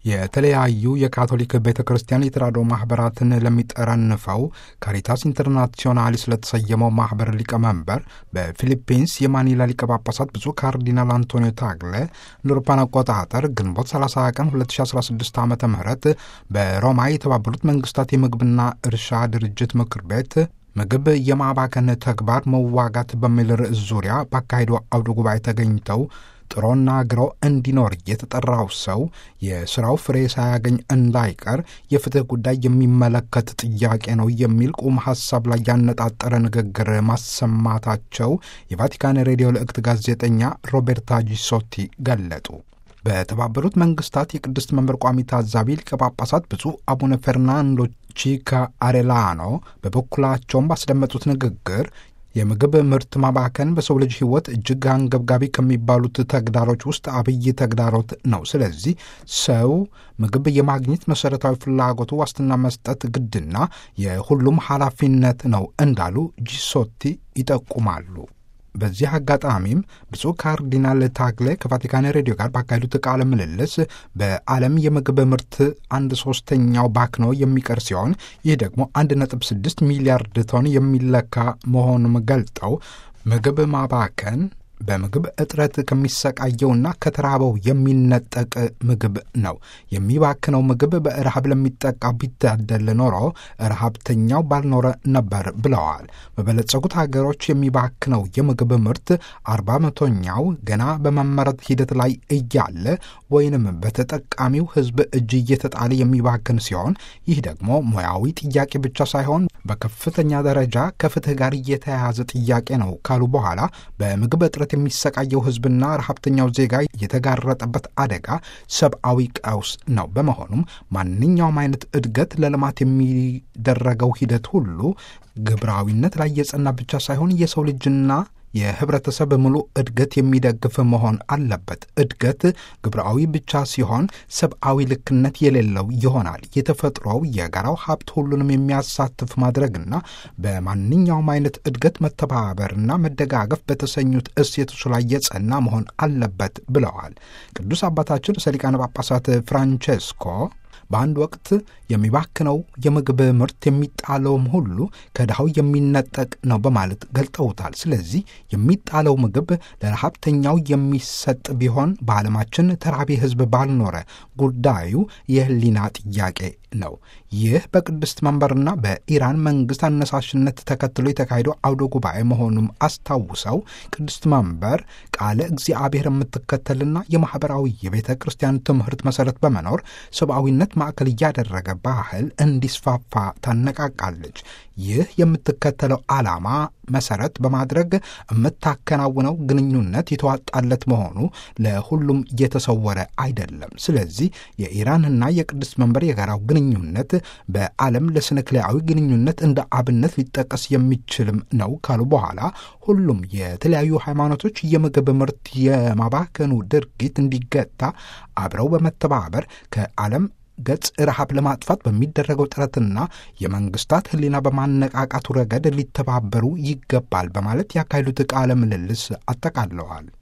የተለያዩ የካቶሊክ ቤተ ክርስቲያን የተራድኦ ማኅበራትን ለሚጠረንፈው ካሪታስ ኢንተርናሲዮናሊ ስለተሰየመው ማኅበር ሊቀመንበር በፊሊፒንስ የማኒላ ሊቀ ጳጳሳት ብፁዕ ካርዲናል አንቶኒዮ ታግለ ለአውሮፓውያን አቆጣጠር ግንቦት 30 ቀን 2016 ዓ ም በሮማ የተባበሩት መንግስታት የምግብና እርሻ ድርጅት ምክር ቤት ምግብ የማባከን ተግባር መዋጋት በሚል ርዕስ ዙሪያ ባካሄዱ አውደ ጉባኤ ተገኝተው ጥሮና ግሮ እንዲኖር የተጠራው ሰው የስራው ፍሬ ሳያገኝ እንዳይቀር የፍትህ ጉዳይ የሚመለከት ጥያቄ ነው የሚል ቁም ሀሳብ ላይ ያነጣጠረ ንግግር ማሰማታቸው የቫቲካን ሬዲዮ ልዕክት ጋዜጠኛ ሮቤርታ ጂሶቲ ገለጡ። በተባበሩት መንግስታት የቅድስት መንበር ቋሚ ታዛቢ ሊቀ ጳጳሳት ብፁዕ አቡነ ፈርናንዶ ቺካ አሬላኖ በበኩላቸውም ባስደመጡት ንግግር የምግብ ምርት ማባከን በሰው ልጅ ሕይወት እጅግ አንገብጋቢ ከሚባሉት ተግዳሮች ውስጥ አብይ ተግዳሮት ነው። ስለዚህ ሰው ምግብ የማግኘት መሠረታዊ ፍላጎቱ ዋስትና መስጠት ግድና የሁሉም ኃላፊነት ነው እንዳሉ ጂሶቲ ይጠቁማሉ። በዚህ አጋጣሚም ብፁዕ ካርዲናል ታግሌ ከቫቲካን ሬዲዮ ጋር ባካሄዱት ቃለ ምልልስ በዓለም የምግብ ምርት አንድ ሶስተኛው ባክኖ የሚቀር ሲሆን ይህ ደግሞ አንድ ነጥብ ስድስት ሚሊያርድ ቶን የሚለካ መሆኑን ገልጠው ምግብ ማባከን በምግብ እጥረት ከሚሰቃየውና ከተራበው የሚነጠቅ ምግብ ነው። የሚባክነው ምግብ በረሃብ ለሚጠቃ ቢታደል ኖሮ ረሃብተኛው ባልኖረ ነበር ብለዋል። በበለጸጉት ሀገሮች የሚባክነው የምግብ ምርት አርባ መቶኛው ገና በመመረት ሂደት ላይ እያለ ወይንም በተጠቃሚው ሕዝብ እጅ እየተጣለ የሚባክን ሲሆን ይህ ደግሞ ሙያዊ ጥያቄ ብቻ ሳይሆን በከፍተኛ ደረጃ ከፍትህ ጋር እየተያያዘ ጥያቄ ነው ካሉ በኋላ በምግብ እጥረት የሚሰቃየው ህዝብና ረሀብተኛው ዜጋ የተጋረጠበት አደጋ ሰብአዊ ቀውስ ነው። በመሆኑም ማንኛውም አይነት እድገት ለልማት የሚደረገው ሂደት ሁሉ ግብራዊነት ላይ የጸና ብቻ ሳይሆን የሰው ልጅና የህብረተሰብ ሙሉ እድገት የሚደግፍ መሆን አለበት። እድገት ግብራዊ ብቻ ሲሆን ሰብአዊ ልክነት የሌለው ይሆናል። የተፈጥሮው የጋራው ሀብት ሁሉንም የሚያሳትፍ ማድረግና በማንኛውም አይነት እድገት መተባበርና መደጋገፍ በተሰኙት እሴቶች ላይ የጸና መሆን አለበት ብለዋል። ቅዱስ አባታችን ርዕሰ ሊቃነ ጳጳሳት ፍራንቼስኮ በአንድ ወቅት የሚባክነው የምግብ ምርት የሚጣለውም ሁሉ ከድሃው የሚነጠቅ ነው በማለት ገልጠውታል። ስለዚህ የሚጣለው ምግብ ለረሃብተኛው የሚሰጥ ቢሆን በዓለማችን ተራቢ ሕዝብ ባልኖረ ጉዳዩ የህሊና ጥያቄ ነው። ይህ በቅድስት መንበርና በኢራን መንግስት አነሳሽነት ተከትሎ የተካሄደው አውደ ጉባኤ መሆኑም አስታውሰው ቅድስት መንበር ቃለ እግዚአብሔር የምትከተልና የማኅበራዊ የቤተ ክርስቲያን ትምህርት መሠረት በመኖር ሰብአዊነት ማዕከል እያደረገ ባህል እንዲስፋፋ ታነቃቃለች። ይህ የምትከተለው ዓላማ መሰረት በማድረግ የምታከናውነው ግንኙነት የተዋጣለት መሆኑ ለሁሉም እየተሰወረ አይደለም። ስለዚህ የኢራንና የቅድስት መንበር የጋራው ግንኙነት በዓለም ለስነክላዊ ግንኙነት እንደ አብነት ሊጠቀስ የሚችልም ነው ካሉ በኋላ ሁሉም የተለያዩ ሃይማኖቶች የምግብ ምርት የማባከኑ ድርጊት እንዲገታ አብረው በመተባበር ከዓለም ገጽ ረሃብ ለማጥፋት በሚደረገው ጥረትና የመንግስታት ሕሊና በማነቃቃቱ ረገድ ሊተባበሩ ይገባል በማለት ያካሄዱት ቃለ ምልልስ አጠቃለዋል።